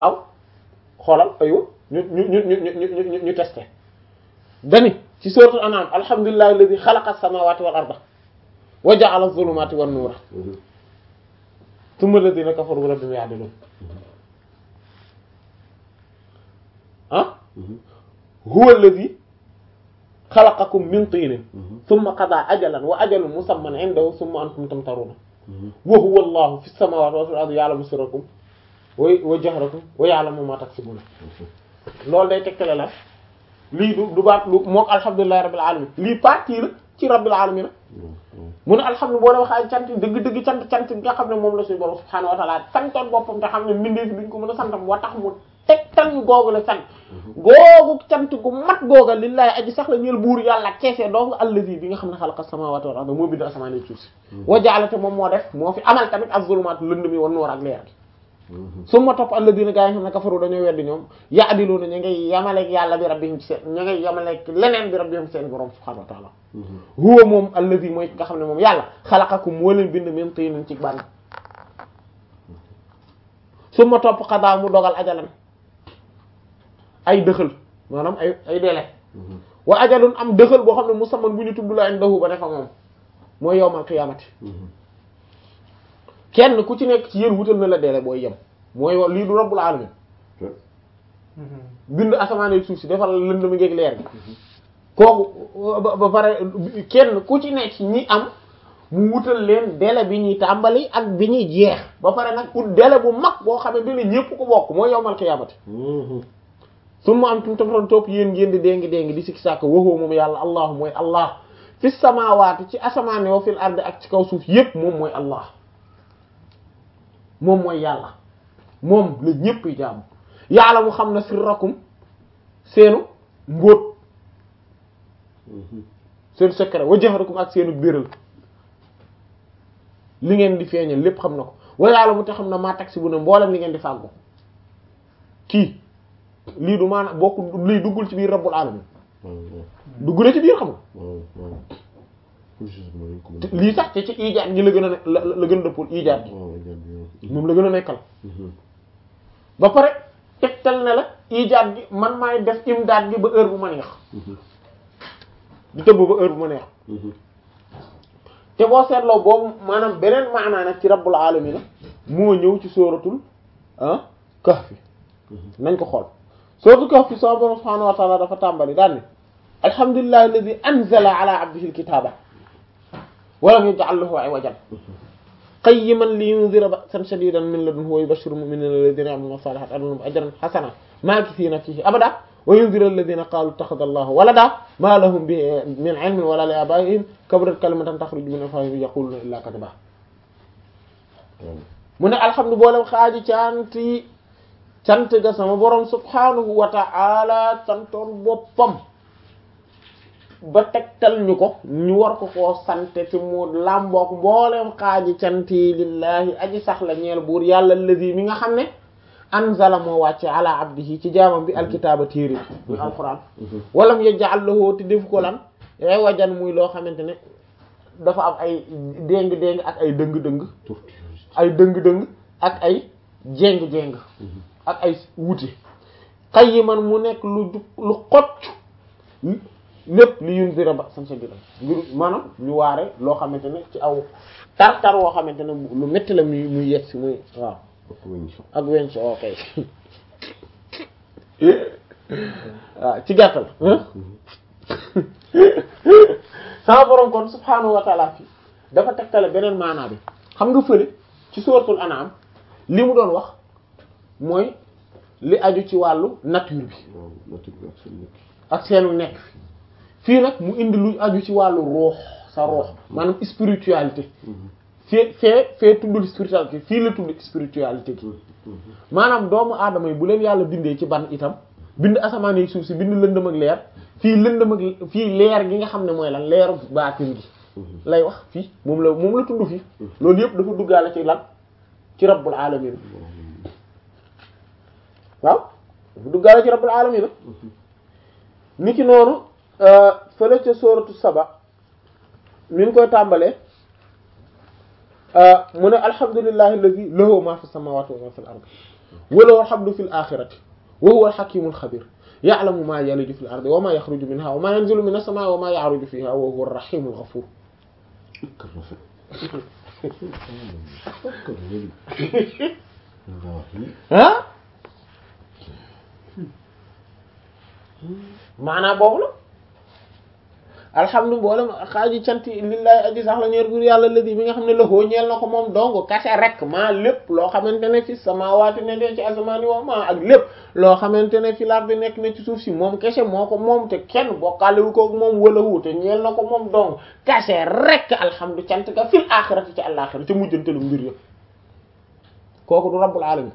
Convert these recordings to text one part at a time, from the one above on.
aw xoolal aywa ñu ñu ñu ñu ñu ñu ñu testé dani ci suratul an'am alhamdulillahi alladhi khalaqa as-samawati wal arda wa ja'ala adh-dhulumati wan nura thumma alladhina kafaru bi rabbihim ya'dilun ah huwa alladhi khalaqakum min tinin thumma qada ajalan wa ajalun musamman 'indahu thumma antum tamtaruna wa huwa allahu fi as-samawati wa fil ardi ya'lamu sirrakum wa wa jahrakum wa ya'lamu ma taksibuna loolu day tegtale la lii du du baat lu mook alhamdulillahi rabbil alamin lii partie la ci rabbil alamin mu ne alhamdulilah boo demee xaaj cant dëgg-dëgg cant cant bi nga xam ne moom la suñu borom subhaanahu wa ta'ala santoon boppam te xam ne mbindeef duñ ko mën a santam wa tax mu tegtal ñu googu la sant googu cant gu mat googa lillahi aji sax la ñeel buur yàlla keesee donc allazi bi nga xam ne xalaqa samawati wal arda moo bind asamaan suuf si wa ja'ala te moom moo def moo fi amal tamit az-zulumaat lënd mi wan noor ak leer gi su ma topp alladina gaa yi xam ne kafaru dañoo weddi ñoom ya'diluna ñu ngay yamaleeg yàlla bi rabbihim ci seen ñu ngay yamaleeg leneen bi rabbihim seen borom subhanahu wa ta'ala huwa moom alladi mooy nga xam ne moom yàlla xalaqakum moo leen bind min tinin ci bànn su ma topp xadaa mu dogal ajalan ay dëxal maanaam ay ay délai wa ajalun am dëxal boo xam ne musamman bu ñu tudd la indahu ba defa moom mooy yawmal qiyaamati kenn ku ci nekk ci yéen wutal na la délai booy yem mooy lii du rabbul alamin bind asamaan suuf si defal lënd mi ngeeg leer gi kooku ba pare kenn ku ci nekk ñi am mu wutal leen délai bi ñuy tàmbali ak bi ñuy jeex ba pare nag ut délai bu mag boo xamante ne ñépp ko bokk mooy yawmal qiyaamati su ma am tum tamtoon topp yéen ngeen di déngi déngi di sikki sàkk waxoo moom yàlla allahu mooy allah fi samaawaati ci asamaan wa fil ardi ak ci kaw suuf yépp moom mooy allah moom mooy yàlla moom la ñépp yi jaamu yàlla mu xam ne sirrakum seenu mbóot seen secret wa jahrakum ak seenu béral li ngeen di feeñal lépp xam na ko wa yàlla mu te xam ne maa taksi bu ne mboolem li ngeen di fàggu kii lii du maanaam bokk lii duggul ci biir rabbul alamin dugg na ci biir xam nga lii sax te ci ijaat gi la gën a ne la la gën a dëppul ijaat gi moom la gën a nekkal ba pare tegtal ne la ijaat gi man maay def imdaat gi ba heure bu ma neex di tëbb ba heure bu ma neex te boo seetloo boobu maanaam beneen maanaa nag ci rabbul alamin moo ñëw ci sóoratul ah kahfi nañ ko xool sóoratul kahfi sama borom subhanahu wa ta'ala dafa tàmbali daan ne alhamdulillahi alladhi anzala ala abdihi alkitaba wa lam yaj'al lahu iwajan qayyiman liyunzira ba'san shadidan min ladunhu wa yubashshira al-mu'minina alladhina ya'maluna as-salihati anna lahum ajran hasana makithina fihi abada wa yunzira alladhina qalu ittakhadha Allahu walada ma lahum bihi min 'ilmin wala li abaihim kaburat kalimatan takhruju min afwahihim yaquluna illa kadhiba mu ne alhamdu boolem xaaji cant yi cant ga sama borom subhanahu wa ta'ala santoon boppam ba tegtal ñu ko ñu war ko koo sante ci mu làmbook mbooleem xaaji cant yi lillahi aji sax la ñeel buur yàlla allazi mi nga xam ne anzala moo wàcce ala abdihi ci jaamam bi alkitaaba téere muy alquran walam yaj'al lahu te def ko lan ay wajan muy loo xamante ne dafa am ay déng-déng ak ay dëng-dëng ay dëng-dëng ak ay jéng-jéng ak ay wuute qayyiman mu nekk lu lu xocc lépp li yunzira ba san sa biram ngir maanaam ñu waare loo xamante ne ci aw tar-tar woo xamante ne lu métti la muy muy yegg si muy waaw ak wenc ok waaw ci gàttal sama borom kon subhaanahu wa ta'ala fi dafa tegtale beneen maanaa bi xam nga fële ci suratul an'am li mu doon wax mooy li aju ci wàllu nature bi ak seenu nekk fi fii nag mu indi lu aju ci wàllu ruux sa ruux maanaam spiritualité fee fee fee tuddul spiritualité fii la tudd spiritualité gi maanaam doomu aadama yi bu leen yàlla bindee ci ban itam bind asamaan yi suuf si bind lëndëm ak leer fii lëndëm ak fii leer gi nga xam ne mooy lan leeru baatin gi lay wax fii moom la moom la tudd fii loolu yëpp dafa duggaale ci lan ci rabbul alamin waaw dafa duggaale ci rabbul alamin ni ki noonu fële ca sooratu saba mi ngi koy tàmbalee mu ne alhamdulillahi alladhi lahu ma fi samawati wa ma fil ardi wa lahu alhamdu fil akhirati wa huwa al-hakimul khabir ya'lamu ma yaliju fil ardi wa ma yakhruju minha wa ma yanzilu minas samaa'i wa ma ya'ruju fiha wa huwa ar-rahimul ghafur ah maanaam boobu la alhamdu mboolem xaaji cant lillahi aji sax la ñeer bur yàlla ladi bi nga xam ne la hoo ñeel na ko moom dong kase rek maa lépp loo xamante ne fi samaawaati ne de ci asamaani wa maa ak lépp loo xamante ne fi lar bi nekk na ci suuf si moom kese moo ko moom te kenn bokkaalewu ko moom wala wu te ñeel na ko moom dong kase rek alhamdu cant ka fil axirati ci àllaaxira ca mujjantelu mbir yëpp kooku du rabbul alamin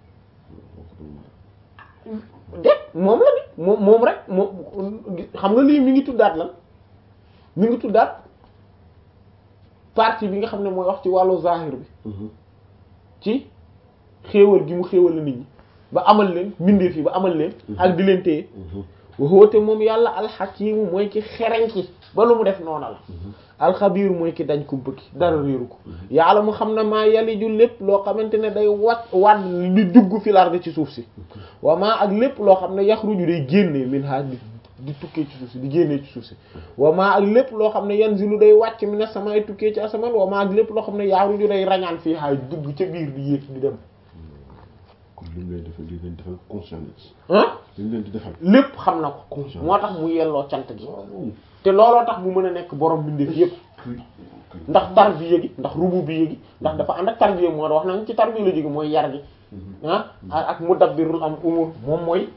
de moom la ni moom moom rek moom xam nga lii mi ngi tuddaat lan mi ngi tuddaat partie bi nga xam ne mooy wax ci wàllu zahir bi ci xéewal gi mu xéewal la nit ñi ba amal leen mbindeef yi ba amal leen ak di leen téye woote moom yàlla alxakimu mooy ki xereñ ki ba lu mu def noona la alxabiir mooy ki dañ ko bëgg dara réeru ko yàlla mu xam ne maa yaliju lépp loo xamante ne day wat wadd di dugg fi lardi ci suuf si waa maa ak lépp loo xam ne yaxruju day génnee min ha di di tukkee ci suuf si di génnee ci suuf si waa maa ak lépp loo xam ne yanzilu day wàcc mi ne samay tukkee ci asamaan waa maa ak lépp loo xam ne yaxruju day rañaan fii haay dugg ca biir di yéeg di dem kon li mu leen defal li leen defal conscience ah li mu leen di defal lépp xam na ko moo tax mu yelloo cant gi te looloo tax mu mën a nekk borom bindeef yépp ndax tarbiya gi ndax rububiyya gi ndax dafa ànd ak tarbiya moo wax nañ ci tarbiya la jóge mooy yar gi ah ak mudabbirul am umur moom mooy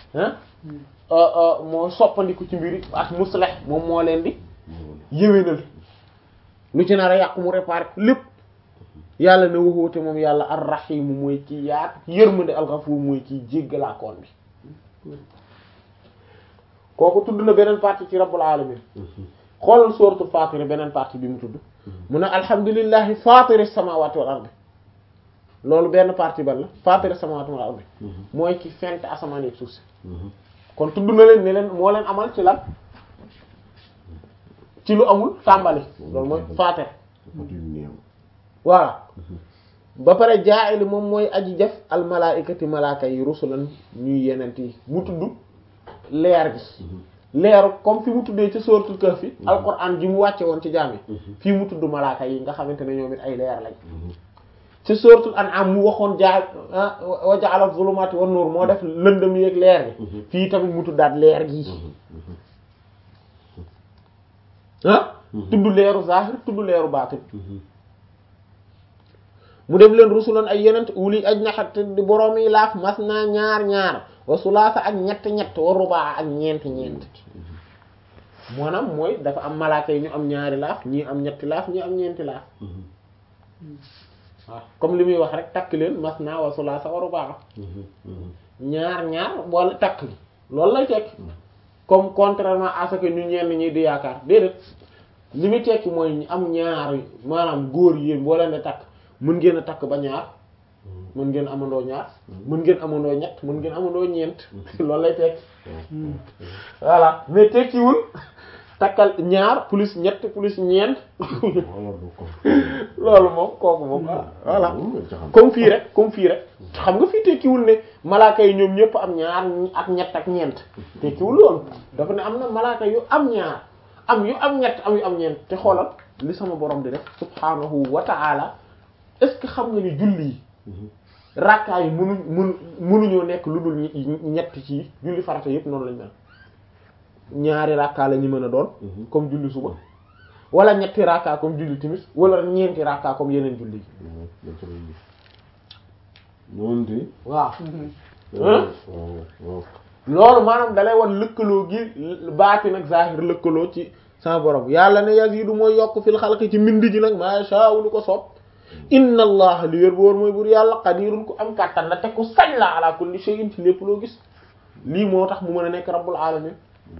ah moo soppandiku ci mbiri ak muslih moom moo leen di yéwénal lu ci nar a yàqu mu réparé lépp yàlla ne waxoote moom yàlla ar-rahim mooy kii yaat yërmande al-ghafur mooy kii jéggalaakoon bi kooku tudd na beneen partie ci rabbul alamin xoolal suratul fatir beneen partie bi mu tudd mu ne alhamdulillahi fatiri samawati wal ardi loolu benn partie ban la fatiri samawati wal ardi mooy ki fent asamaan yi suuf si kon tudd na leen ne leen moo leen amal ci lan ci lu amul tàmbali loolu mooy fatir voilà ba pare jaa'ili moom mooy aji def al malaikati malaaka yi rusulan ñuy yenent yi mu tudd leer gi leeru comme fi mu tuddee ci suratul kahf fi alquran ji mu wàcce woon ci jaam yi fii mu tudd malaaka yi nga xamante ne ñoom it ay leer lañ ci suratul an'am mu waxoon jaa wa ja'ala zulumati wan nur moo def lëndëm yeeg leer gi fii tamit mu tuddaat leer gi ah tudd leeru zahir tudd leeru baatin mu def leen rusulan ay yenent uli ajnahat di borom yi laaf mas naa ñaar ñaar wa sulaasa ak ñett ñett wa rubaa ak ñeent ñeent maanaam mooy dafa am malaaka yi ñu am ñaari laaf ñii am ñetti laaf ñii am ñeenti laaf waaw comme li muy wax rek takk leen mas naa wa sulaasa wa rubaa ñaar ñaar wala takk li loolu lay tekki comme contrairement à ce que ñu ñenn ñi di yaakaar déedéet li muy tekki mooy ñu am ñaar maanaam góor yéen boo leen di takk mën ngeen a takk ba ñaar mën ngeen amandoo ñaar mën ngeen amandoo ñett mën ngeen amandoo ñeent loolu lay tekki voilà mais tekkiwul takkal ñaar plus ñett plus ñeent loolu moom kooku moom voilà comme fii rek comme fii rek xam nga fii tekkiwul ne malaaka yi ñoom ñëpp am ñaar ak ñett ak ñeent tekkiwul loolu dafa ne am na malaaka yu am ñaar am yu am ñett am yu am ñeent te xoolal li sama borom di def subhanahu wa ta'ala est-ce que xam nga ni julli yi rakkaa yi munu munu munuñoo nekk lu dul ñett ci julli farata yëpp noonu lañ mel ñaari rakkaa la ñu mën a doon comme julli suba wala ñetti rakkaa comme julli timis wala ñeenti rakkaa comme yeneen julli yi waaw loolu maanaam dalay wan lëkkaloo gi baati nag zahir lëkkaloo ci sama borom yàlla ne yazidu mooy yokk fil xalqi ci mbind ji nag ma sha lu ko soob inna allah li wér boor mooy bur yàlla qadirun ku am kàttan la te ku sañ la ala kulli shay'in ci lépp loo gis lii moo tax mu mën a nekk rabbul alamin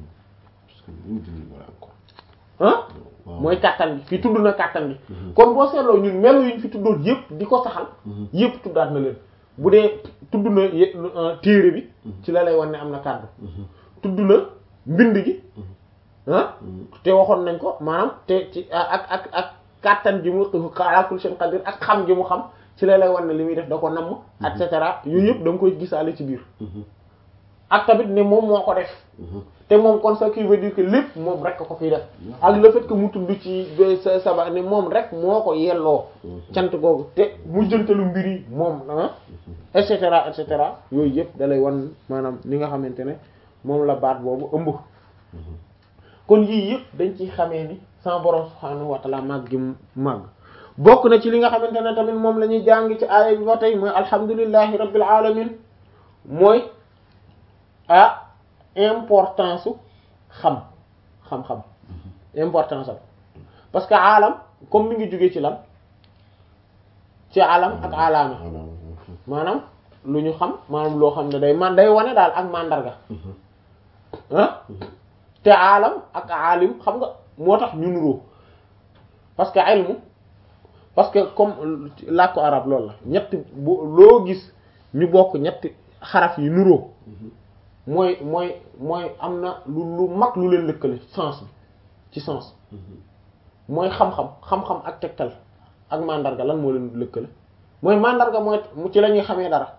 ah mooy kàttan bi fi tudd na kàttan bi kon boo seetloo ñun melo yuñ fi tuddoon yëpp di ko saxal yëpp tuddaat na leen bu dee tudd na téere bi ci la lay wan ne am na kàddu tudd na mbind gi ah te waxoon nañ ko maanaam te ci ak ak ak kàttan gi mu ala kulli shay'in qadir ak xam gi mu xam ci la lay wan ne li muy def da ko namm et cetera yooyu yëpp da nga koy gisaale ci biir ak tamit ne moom moo ko def te moom kon ça qui veut dire que lépp moom rek ko fiy def ak le fait que mu tudd ci sa saba ne moom rek moo ko yelloo cant googu te mu jëntalu mbir yi moom ah et cetera et cetera yooyu yëpp da lay wan maanaam li nga xamante ne moom la baat boobu ëmb kon yii yëpp dañ ciy xamee ni sama borom subhaanahu wa ta'ala màgg gi màgg bokk na ci li nga xamante ne tamit moom la ñuy jàng ci aaya bi ba tey mooy alhamdulillahi rabbil alamin mooy ah importance su xam xam-xam importance am parce que alam comme mi ngi jógee ci lan ci alam ak alaama maanaam lu ñu xam maanaam loo xam ne day man day wane daal ak mandarga ah te alam ak alim xam nga moo tax ñu nuroo parce que ilmu parce que comme làkku arab loolu la ñetti bu loo gis ñu bokk ñetti xaraf yi nuroo mooy mooy mooy am na lu lu mag lu leen lëkkale sens bi ci sens mooy xam-xam xam-xam ak tegtal ak mandarga lan moo leen lëkkale mooy mandarga mooy ci la ñuy xamee dara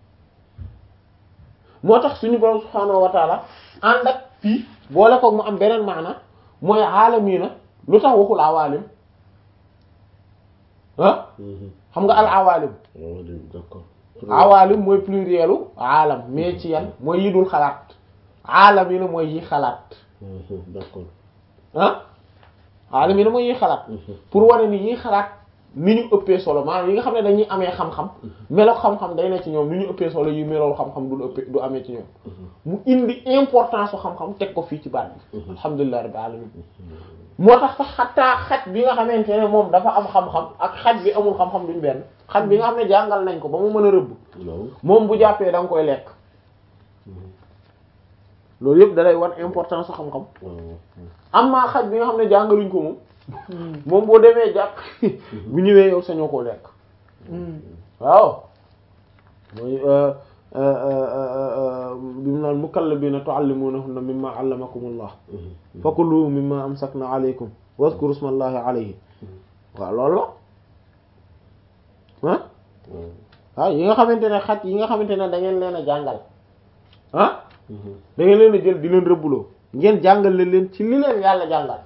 moo tax suñu borom subhaanahu wa taala ànd ak fii boole ko mu am beneen maana mooy aalamiina lu tax waxul awaalim ah xam nga al awaalim d'accord awaalim mooy plurielu aalam mais ci yan mooy yi dul xalaat aalamiina mooy yi xalaat d'accord ah aalamiina mooy yi xalaat pour wane ni yi xalaat ni ñu ëppee solo maanaam yi nga xam ne dañuy amee xam-xam melo xam-xam day ne ci ñoom ni ñu ëppee solo yi melool xam-xam du ëppee du amee ci ñoom mu indi importance su xam-xam teg ko fii ci baat bi alhamdulillahi rabbil alamin moo tax sax xataa xaj bi nga xamante ne moom dafa am xam-xam ak xaj bi amul xam-xam duñ benn xaj bi nga xam ne jàngal nañ ko ba mu mën a rëbb moom bu jàppee da nga koy lekk loolu yëpp dalay wan importance su xam-xam am maa xaj bi nga xam ne jàngaluñ ko moom moom boo demee jàpp bu ñëwee yow sañoo koo lekk waaw mooy bi mu naan mukallabiina tu'allimuunahunna mimmaa 'allamakumullah fakulu mimmaa amsakna 'alaykum wadhkuru ismallahi 'alayhi waaw loolu la ah waaw yi nga xamante ne xaj yi nga xamante ne da ngeen leen a jàngal ah da ngeen leen a jël di leen rëbbuloo ngeen jàngal leen leen ci li leen yàlla jàngal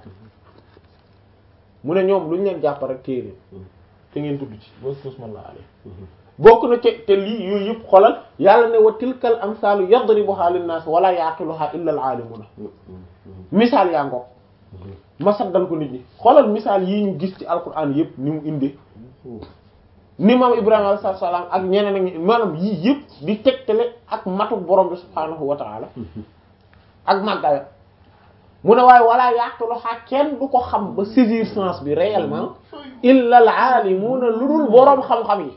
mu ne ñoom lu ñu leen jàpp rek téere te ngeen tudd ci wadhkuru ismallahi 'alayhi bokk na te te lii yooyu yëpp xolal yàlla ne wa tilkal amsaalu yadribuha linnaas wala yaqiluha illa al aalimuuna misaal yaa ngoog ma saddal ko nit ñi xolal misaal yii ñu gis ci alquran yëpp ni mu indi ni maam Ibrahima alayhi salaam ak ñeneen ak maanaam yii yëpp di tegtale ak matu borom bi subhaanahu wa taala ak màggaya mu ne waaye wala yaqiluha kenn du ko xam ba saisir sens bi réellement illa al aalimuuna lu dul boroom xam-xam yi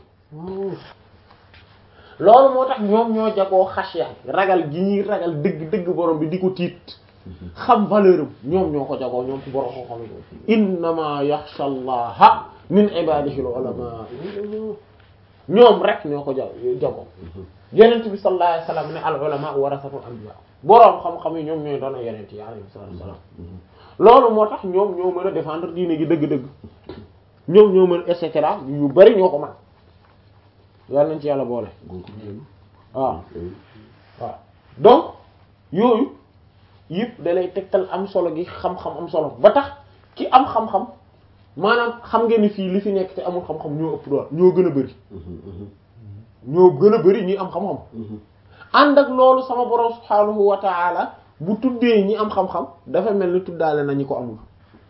loolu moo tax ñoom ñoo jagoo xasya ragal gi ñuy ragal dëgg dëgg borom bi di ko tiit xam valeur am ñoom ñoo ko jagoo ñoom ci borom ko xam yi innama yaxsha allaha min ibadihi al ulama ñoom rek ñoo ko ja jagoo yenent bi sallallahu alayhi wasallam ne al ulama warasatul anbiya borom xam-xam yi ñoom ñooy doon yenent yi alayhi salaam loolu moo tax ñoom ñoo mën a défendre diine gi dëgg-dëgg ñoom ñoo mën et cetera yu bari ñoo ko man yàlla nañ ci yàlla boole waaw waaw donc yooyu yëpp da lay tegtal am solo gi xam-xam am solo ba tax ki am xam-xam maanaam xam ngeen ni fii li fi nekk te amul xam-xam ñoo ëpp dool ñoo gën a bari ñoo gën a bari ñi am xam-xam ànd ak loolu sama borom subhaanahu wa ta'ala bu tuddee ñi am xam-xam dafa mel ni tuddaale na ñi ko amul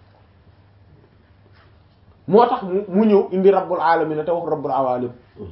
moo tax mu ñëw indi rabbul alamin te wax rabbul awalim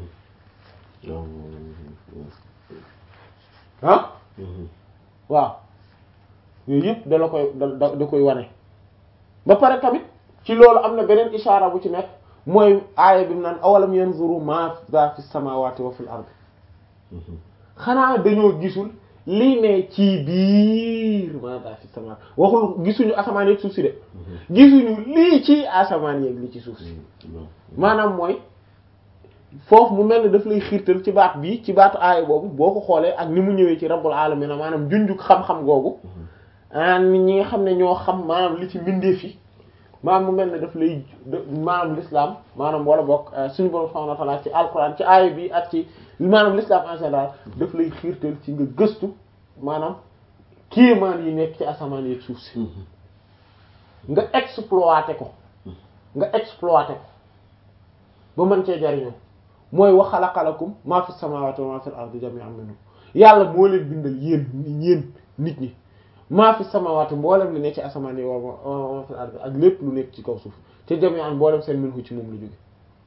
ah waaw yooyu yëpp da la koy da da koy wane ba pare tamit ci loolu am na beneen ishaara bu ci nekk mooy aaya bi mu naan awalam yanzuru ma za fi samawati wa fil ard xanaa dañoo gisul lii ne ci biir ma za fi samawati waxul gisuñu asamaan yeeg suuf si de gisuñu lii ci asamaan yeeg li ci suuf si maanaam mooy foofu mu mel ni daf lay xiirtal ci baat bii ci baatu aaya boobu boo ko xoolee ak ni mu ñëwee ci rabbul alamin maanaam junjuk xam-xam googu ah nit ñi nga xam ne ñoo xam maanaam li ci mbindeef yi maanaam mu mel ne daf lay maanaam l'islam maanaam wala bokk suñu borom subhanahu wa ta'ala ci alquran ci aaya bi ak ci maanaam l'islam en général daf lay xiirtal ci nga gëstu maanaam kéemaan yi nekk ci asamaan yi suuf si nga exploité ko nga exploité ko ba mën cee jariñoo mooy wa xalaqa lakum maa fi samawati wa maa fil ardi jami'an minhu yàlla moo leen bindal yéen yéen nit ñi maa fi samawati mboolem li nekk ci asamaan yi wa maa fil ardi ak lépp lu nekk ci kaw suuf te jami'an mboolem seen minhu ci moom lu jóge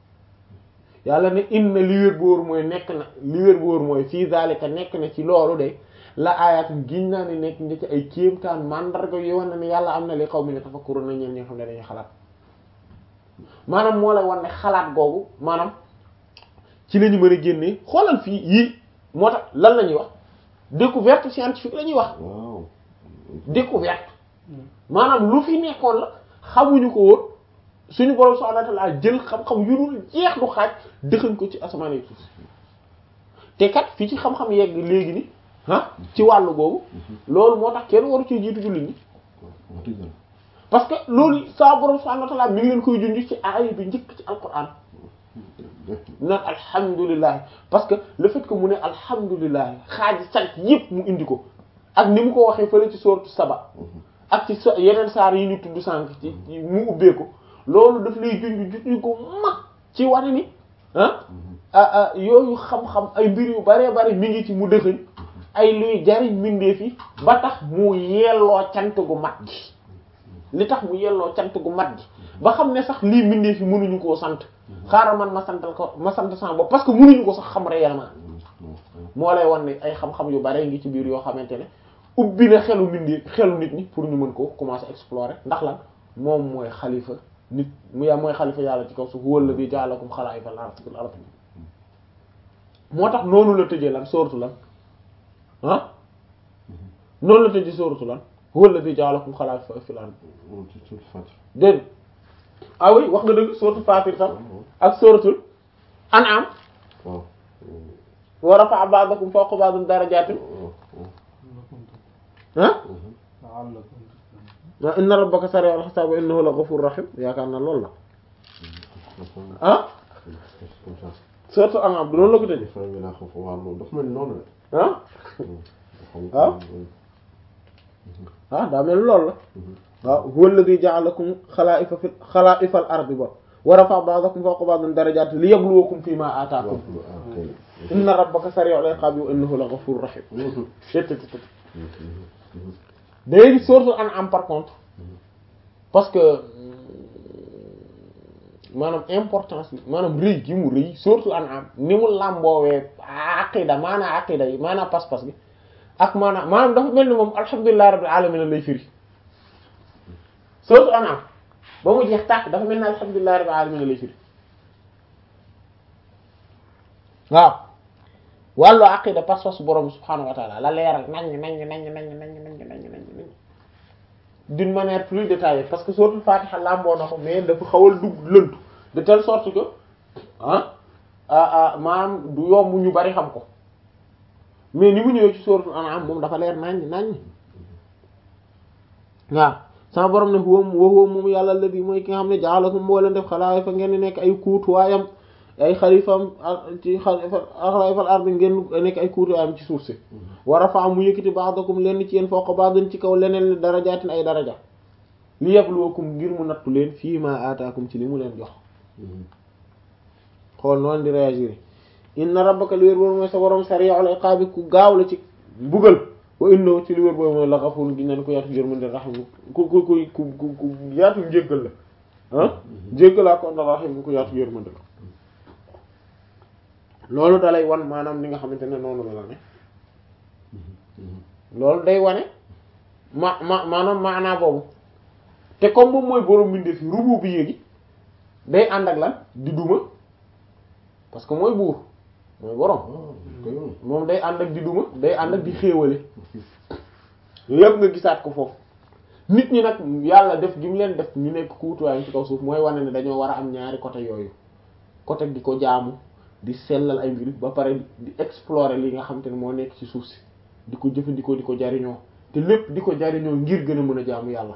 yàlla ne inna li wér bu wóor mooy nekk na li wér bu wóor mooy fii zalika nekk na ci loolu de la ayatin giñ naa ne nekk nga ci ay kéemtaan mandarga yu wane ne yàlla am na li xaw mi ne tafakkurun na ñeen ñi nga xam ne dañuy xalaat maanaam moo lay wan ne xalaat googu maanaam ci la ñu mën a génnee xoolal fii yii moo tax lan la ñuy wax découverte scientifique la ñuy wax waaw découverte maanaam lu fi nekkoon la xamuñu ko woon suñu borom subhanahu wa ta'ala jël xam-xam yu dul jeex du xaaj dëxañ ko ci asamaan yi suuf te kat fii ci xam-xam yegg léegi ni ah ci wàllu googu loolu moo tax kenn waru ci jiitu jullit ñi wax dëgg yàlla parce que loolu saa borom subhanahu wa ta'ala mi ngi leen koy junj ci aaya bi njëkk ci alquran naan alhamdulilah parce que le fait que mu ne alhamdulilah xaaji sant yépp mu indi ko ak ni mu ko waxee fële ci sourate Saba ak ci so yeneen saar yi ñu tudd sànq ci mu ubbee ko loolu daf lay junj junj ko mag ci wane ni ah ah yooyu xam-xam ay mbir yu baree bari mi ngi ci mu dëxëñ ay luy jariñ mbindeef yi ba tax mu yelloo cant gu mat gi li tax mu yelloo cant gu mat gi ba xam ne sax lii mbindeef yi mënuñu koo sant xaaral man ma santal ko ma sant sama bopp parce que mënuñu ko sax xam réellement moo lay wan ne ay xam-xam yu bare ngi ci biir yoo xamante ne ubbi na xelu mbindeef xelu nit ñi pour ñu mën ko commencer explorer ndax lan moom mooy xalifa nit mu yaa mooy xalifa yàlla ci kaw suuf wala bi ja'alakum xalaa'ifa fil ard moo tax noonu la tëjee lan sooratu lan ah noonu la tëjee sooratu lan wala bi ja'alakum xalaa'ifa fil ard dégg ah oui wax nga dëgg sooratu Faatir tam ak sooratul An'am waaw wa rafa'a ba'dakum fawqa ba'din darajaatin ah wa inna rabbaka sari'ul hisaab wa innahu la ghafurur rahim yaakaar na loolu la ah sooratu An'am du noonu la ko tëjee waaw loolu dafa mel ni noonu ah la ah ah daa mel ni loolu la waaw huwa alladhi ja'alakum xalaa'ifa fil xalaa'ifal ardi ba wa rafa'a ba'dakum fawqa ba'din darajaati liyabluwakum fiimaa aataakum inna rabbaka sari'ul iqaabi wa innahu la ghafurur rahim léegi sourate An'am par contre parce que maanaam importance bi maanaam rëy gi mu rëy sourate An'am ni mu làmboowee aqida maanaam aqida yi maanaam pas-pas bi ak maanaam maanaam dafa mel ni moom alhamdulillahi rabbil alamin lay firi sourate An'am ba mu jeex tàkk dafa mel ni alhamdulillahi rabbil alamin lay firi waaw wàllu aqida pas-pas borom subhanahu wa ta'ala la leeral nañ nañ nañ nañ nañ nañ nañ nañ nañ d'une manière plus détaillée parce que sourate Fatiha làmboo na ko mais dafa xawal dugg lëntu de telle sorte que ah ah maanaam du yomb ñu bari xam ko mais ni mu ñëwee ci sourate An'am moom dafa leer nañ nañ waaw sama borom ne huwa huwa moom yàlla la bi mooy ki nga xam ne ja'alakum moo leen def xalaa'ifa ngeen di nekk ay kuutuwaayam ay xalifam ci xalifa xalifal ardi ngeen nekk ay kuutuwaayam ci suuf si wa rafa'a mu yëkkati ba'dakum lenn ci yéen fawqa ba'din ci kaw leneen li darajaatin ay daraja li yabluwakum ngir mu nattu leen fii ma aataakum ci li mu leen jox xool noonu di réagir inna rabbaka li wér boobu mooy sa borom sari'ul iqaabi ku gaaw la ci mbugal wa innahu ci li wér boobu mooy la ghafurun gi neen ko yaatu yërmande rahim ku ku ku ku ku yaatu njéggal la ah jéggalaa ko na rahim ku yaatu yërmande la loolu dalay wan maanaam li nga xamante ne noonu la la ne loolu day wane ma ma maanaam maanaa boobu te comme moom mooy borom mbindeef yi rubu bi yéegi day ànd ak lan di duma parce que mooy buur mooy borom moom day ànd ak di duma day ànd ak di xéewale yëpp nga gisaat ko foofu nit ñi nag yàlla def gi mu leen def ñu nekk kuutuwaayam ci kaw suuf mooy wane ne dañoo war a am ñaari côté yooyu côté di ko jaamu di sellal ay mbir ba pare di explorer li nga xamante ne moo nekk ci suuf si di ko jëfandikoo di ko jariñoo te lépp di ko jariñoo ngir gën a mën a jaamu yàlla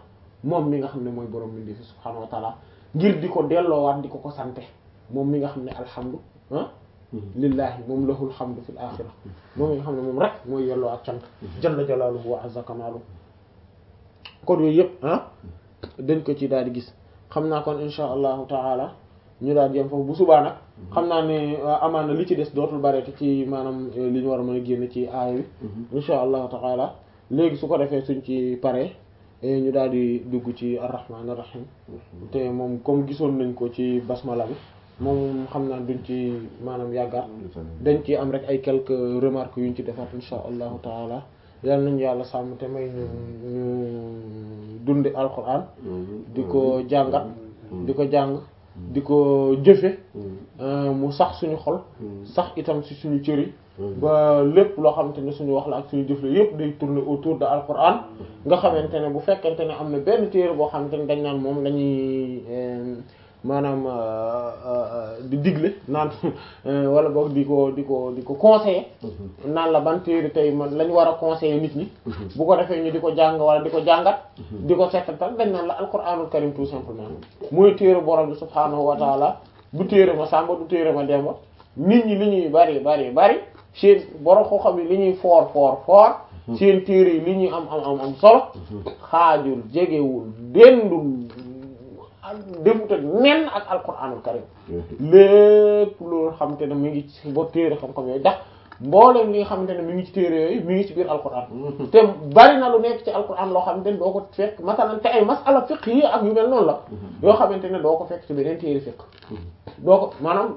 moom mi nga xam ne mooy borom bindi fi subhaanahu wa taala ngir di ko delloowaat di ko ko sante moom mi nga xam ne alhamdu ah lillahi moom lahul hamdu fil axira moom mi nga xam ne moom rek mooy yelloo ak cant jalla jalaaluhu wa azza kamaaluhu kon yooyu yëpp ah dañ ko ci daal di gis xam naa kon insha allahu taala ñu daal di yem foofu bu subaa nag xam naa ne amaan na li ci des dootul bareeti ci maanaam li ñu war a mën a génn ci aaya bi insha allahu taala léegi su ko defee suñ ci paree ñu daal di dugg ci arrahman arrahim te moom comme gisoon nañ ko ci basmala bi moom xam naa duñ ci maanaam yàggaat dañ ci am rek ay quelques remarques yuñ ci defaat insha allahu taala yal nañu yàlla sàmm te may ñu ñu dundi alquran di ko jàngat di ko jàng di ko jëfe mu sax suñu xol sax itam ci suñu cër yi ba lépp loo xamante ne suñu wax la ak suñu jëf la yépp day tourner autour de alquran nga xamante ne bu fekkente ne am na benn téere boo xamante ne dañ naan moom lañuy maanaam di digle naan wala boog di ko di ko di ko conseiller naan la ban téere tey man lañ war a conseiller nit ñi bu ko defee ñu di ko jàng wala di ko jàngat di ko settantal dañ naan la alquranul karim tout simplement mooy téere borom bi subhaanahu wa taala du téere ma sàmba du téere ma demba nit ñi li ñuy bari bari bari seen borom xoo xam yi li ñuy foor foor foor seen téere yi li ñuy am am am am solo xaajul jegewul dendul defut ak nen ak alquranul karim lépp loolu xamante ne mi ngi ci ba téere xam-xam yooyu ndax mboolem li nga xamante ne mi ngi ci téere yooyu mi ngi ci biir alquran te bari na lu nekk ci alquran loo xamante ne doo ko fekk masalan te ay masala fiqh yi ak yu mel noonu la yoo xamante ne doo ko fekk ci beneen téere fiqh doo ko maanaam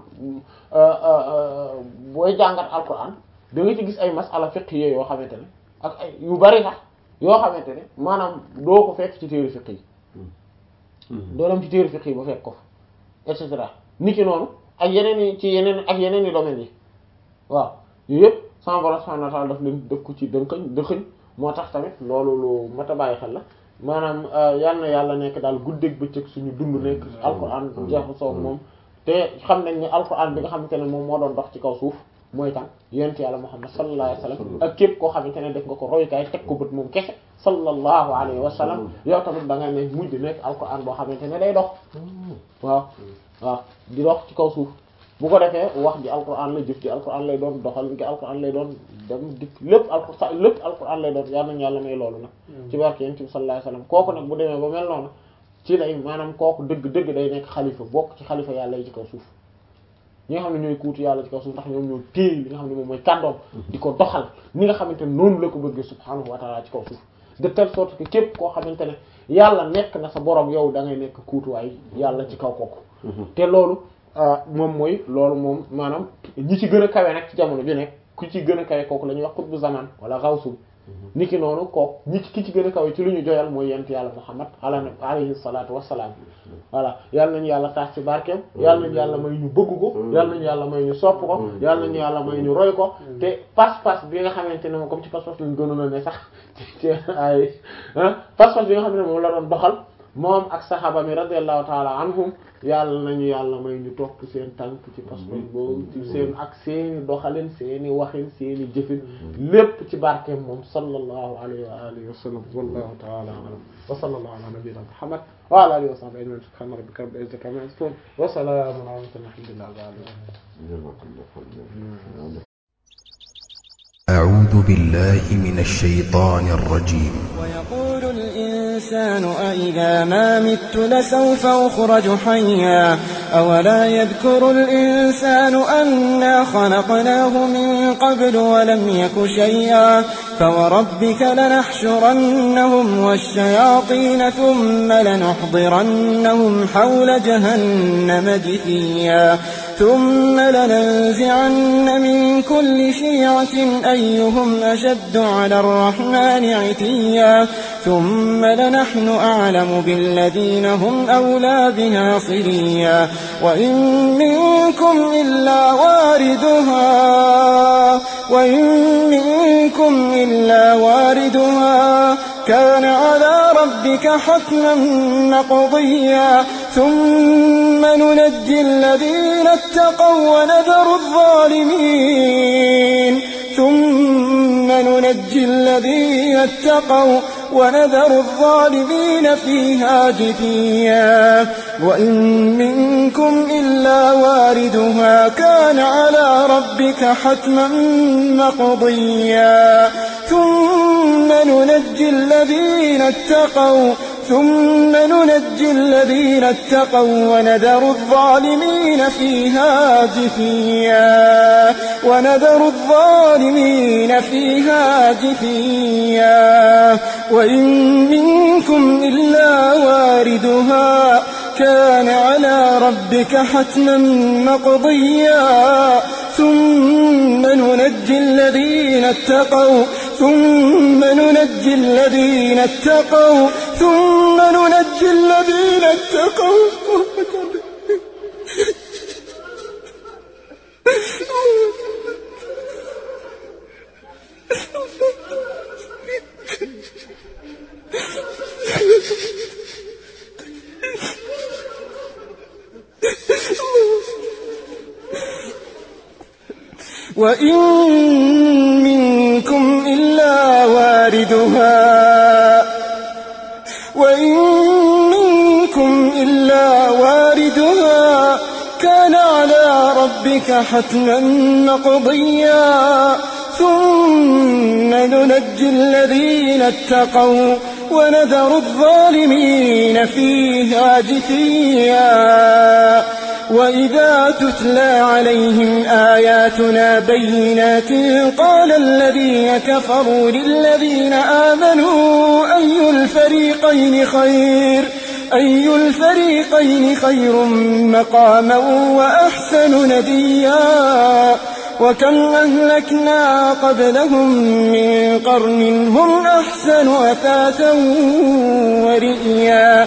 booy jàngat alquran da nga ci gis ay masala fiqh yi yoo xamante ne ak ay yu bari sax yoo xamante ne maanaam doo ko fekk ci téere fiqh yi doo dem ci téere fiqh yi ba fekk ko fa et cetera ni ki noonu ak yeneen i ci yeneen ak yeneen i domaines yi waaw yooyu yëpp sama borom subhanahu wa ta'ala daf leen def ko ci dënkañ dëxëñ moo tax tamit loolu lu mat a bàyyi xel la maanaam yal na yàlla nekk daal guddeeg bëccëg suñu dund nekk alquran jeexu soog moom te xam nañ ne alquran bi nga xamante ne moom moo doon dox ci kaw suuf mooy kan yonent yàlla muhammad sallallahu alayhi wa sallam ak képp koo xamante ne def nga ko royukaay teg ko bët moom kese sallallahu alayhi wa sallam yow tamit da nga ne mujj nekk alquran boo xamante ne day dox waaw waaw di dox ci kaw suuf bu ko defee wax ji alquran la jëf ji alquran lay doon doxal gi alquran lay doon dem dikk lépp alquran lépp alquran lay doon yal nañu yàlla may loolu nag ci barke yonent bi sallallahu alayhi wa sallam kooku nag bu demee ba mel noonu ci lay maanaam kooku dëgg-dëgg day nekk xalifa bokk ci xalifa yàlla yi ci kaw suuf ñi nga xam ne ñooy kuutu yàlla ci kaw suuf ndax ñoom ñoo téye li nga xam ne moom mooy kàddoom di ko doxal ni nga xamante ne noonu la ko bëggee subhaanahu wa ta'ala ci kaw suuf de telle sorte que képp koo xamante ne yàlla nekk na sa borom yow da ngay nekk kuutuwaay yàlla ci kaw kooku te loolu moom mooy loolu moom maanaam ñi ci gën a kawe nag ci jamono bi nekk ku ci gën a kawe kooku la ñuy wax qutbu zaman wala xawsul niki noonu kooku ñi ki ci gën a kawe ci lu ñu joyal mooy yent yàlla muhammad ala alayhi salatu wassalaam voilà yal nañu yàlla taas ci barkeem yal nañu yàlla may ñu bëgg ko yal nañu yàlla may ñu sopp ko yal nañu yàlla may ñu roy ko te pas-pas bi nga xamante ne moom comme ci pas-pas lañ gënoon a ne sax ci ay pas-pas bi nga xam ne moom la doon doxal moom ak saxaaba mi radiyallahu taala anhum yàlla nañu yàlla may ñu topp seen tànk ci pas-pas boobu ci seen ak seeni doxalin seeni waxin seeni jëfin lépp ci barkeem moom sallallahu alayhi wa alihi wa sallam wallahu taala alam wa sallallahu ala nabiyyina muhammad wa ala alihi wa sahbihi ajma'in subhana rabbika rabbil izzati amma yasifun wa salamun ala mursalin alhamdulillahi rabbil alamin أعوذ بالله من الشيطان الرجيم ويقول الإنسان أإذا ما مت لسوف أخرج حيا أولا يذكر الإنسان أنا خلقناه من قبل ولم يك شيئا فوربك لنحشرنهم والشياطين ثم لنحضرنهم حول جهنم جثيا ثم لننزعن من كل شيعة أيهم أشد على الرحمن عتيا ثم لنحن أعلم بالذين هم أولى بها صليا وإن منكم إلا واردها وإن منكم إلا واردها كان على ربك حتما مقضيا ثم ننجي الذين اتقوا ونذر الظالمين ثم ننجي الذين اتقوا ونذر الظالمين فيها جثيا وإن منكم إلا واردها كان على ربك حتما مقضيا ثم ننجي الذين اتقوا ثم ننجي الذين اتقوا ونذر الظالمين فيها جثيا ونذر الظالمين فيها جثيا وإن منكم إلا واردها كان على ربك حتما مقضيا ثم ننجي الذين اتقوا ثم ننجي الذين اتقوا ثم ننجي الذين اتقوا وإن منكم إلا واردها وإن منكم إلا واردها كان على ربك حتما مقضيا ثم ننجي الذين اتقوا ونذر الظالمين فيها جثيا وإذا تتلى عليهم آياتنا بينات قال الذين كفروا للذين آمنوا أي الفريقين خير أي الفريقين خير مقاما وأحسن نديا وكم أهلكنا قبلهم من قرن هم أحسن أثاثا ورئيا